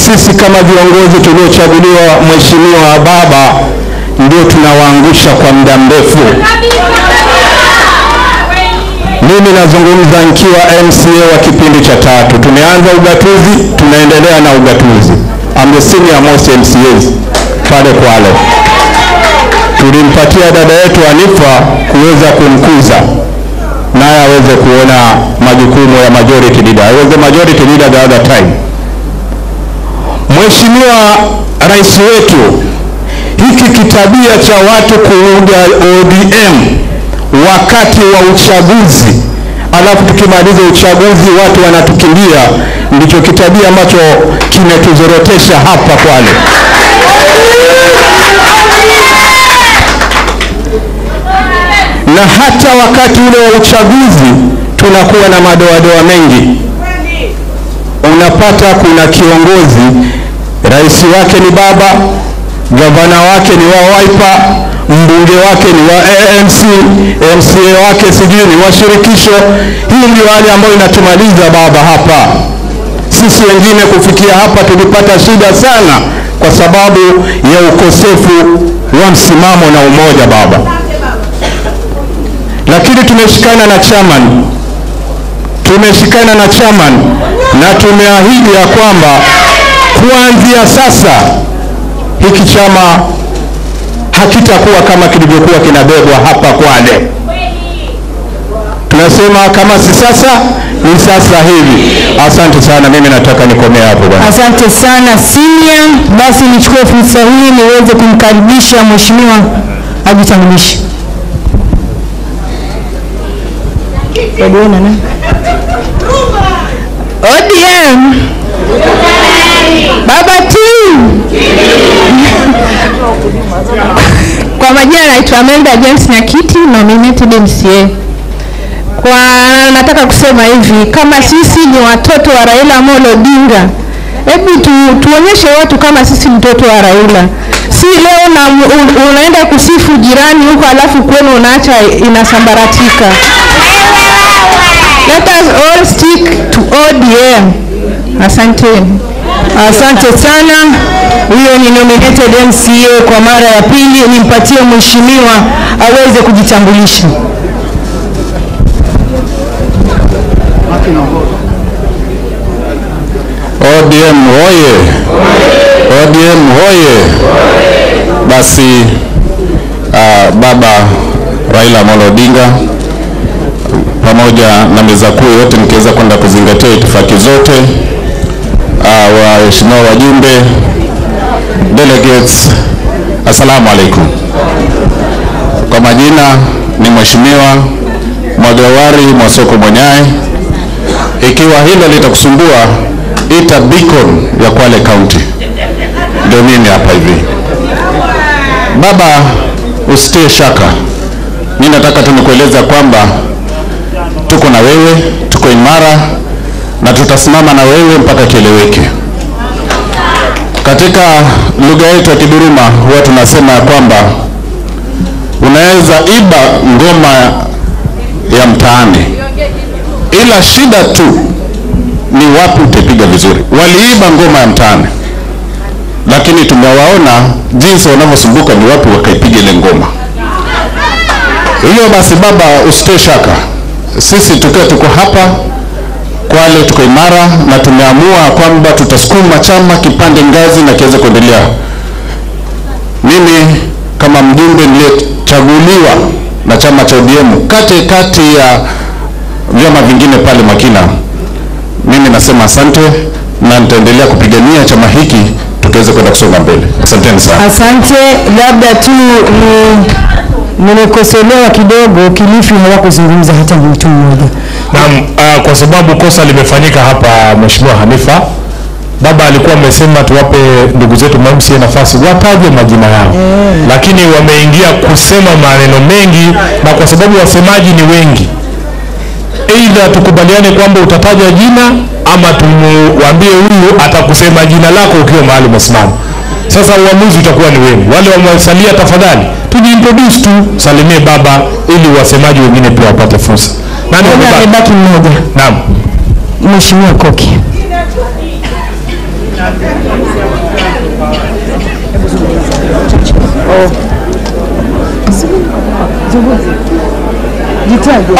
sisi kama viongozi tuliochaguliwa, mheshimiwa baba, ndio tunawaangusha kwa muda mrefu. Mimi nazungumza nikiwa MCA wa kipindi cha tatu. Tumeanza ugatuzi, tunaendelea na ugatuzi. I'm the senior most MCAs pale Kwale. Tulimpatia dada yetu Anifa kuweza kumkuza naye aweze kuona majukumu ya majority leader. I was the majority leader the other time. Mheshimiwa Rais wetu, hiki kitabia cha watu kuunga ODM wakati wa uchaguzi, alafu tukimaliza uchaguzi watu wanatukimbia, ndicho kitabia ambacho kimetuzorotesha hapa Kwale. Na hata wakati ule wa uchaguzi tunakuwa na madoadoa mengi. Unapata kuna kiongozi rais wake ni baba, gavana wake ni wa Wiper, mbunge wake ni wa ANC, MCA wake sijui ni wa shirikisho. Hii ndio hali ambayo inatumaliza baba hapa. Sisi wengine kufikia hapa tulipata shida sana kwa sababu ya ukosefu wa msimamo na umoja baba, lakini tumeshikana na chairman, tumeshikana na chairman na tumeahidi ya kwamba kuanzia sasa hiki chama hakitakuwa kama kilivyokuwa kinabebwa hapa Kwale. Tunasema kama si sasa ni sasa hivi. Asante sana, mimi nataka nikomea hapo bwana. Asante sana senior. Basi nichukue fursa hii niweze kumkaribisha mheshimiwa ajitambulishe. ODM. ODM. Baba team. Kwa majina naitwa Amelda James Nyakiti, nominated MCA. Kwa nataka kusema hivi, kama sisi ni watoto wa Raila Amolo Odinga, hebu tu, tuonyeshe watu kama sisi mtoto wa Raila. Si leo na, un, unaenda kusifu jirani huko alafu kwenu unaacha inasambaratika. Let us all stick to ODM. Asanteni. Asante sana. Huyo ni nominated MCA kwa mara ya pili. Nimpatie mheshimiwa aweze kujitambulisha. ODM hoye! ODM hoye! Basi uh, baba Raila Amolo Odinga pamoja na meza kuu yote mkiweza kwenda kuzingatia itifaki zote, uh, waheshimiwa wajumbe, delegates, assalamu alaikum. Kwa majina ni Mheshimiwa Mwagawari Mwasoko Mwenyae. Ikiwa hilo litakusumbua, ita beacon ya Kwale County, ndio mimi hapa hivi. Baba, usitie shaka, mimi nataka tu nikueleza kwamba tuko na wewe, tuko imara na tutasimama na wewe mpaka kieleweke. Katika lugha yetu ya Kiduruma huwa tunasema ya kwamba unaweza iba ngoma ya mtaani, ila shida tu ni wapi utapiga vizuri. Waliiba ngoma ya mtaani, lakini tumewaona jinsi wanavyosumbuka, ni wapi wakaipiga ile ngoma. Hiyo basi, baba, usitie shaka, sisi tukiwa tuko hapa Kwale tuko imara na tumeamua kwamba tutasukuma chama kipande ngazi na kiweze kuendelea. Mimi kama mjumbe niliyechaguliwa na chama cha ODM kati kati ya vyama vingine pale Makina, mimi nasema asante na nitaendelea kupigania chama hiki tukiweze kwenda kusonga mbele. Asanteni sana. Asante. Labda tu ni nimekosolewa kidogo, Kilifi hawakuzungumza hata mtu mmoja. Naam, uh, kwa sababu kosa limefanyika hapa, Mheshimiwa Hanifa, baba alikuwa amesema tuwape ndugu zetu MMCA nafasi wataje majina yao, lakini wameingia kusema maneno mengi, na kwa sababu wasemaji ni wengi, aidha tukubaliane kwamba utataja jina ama tumwambie huyu atakusema jina lako ukiwa mahali umesimama. Sasa uamuzi utakuwa ni wenu. Wale wamesalia, tafadhali tujiintroduce tu, salimie baba ili wasemaji wengine pia wapate fursa. Nani Mbona wamebaki? amebaki mmoja? Naam. Mheshimiwa Koki. Jitaje.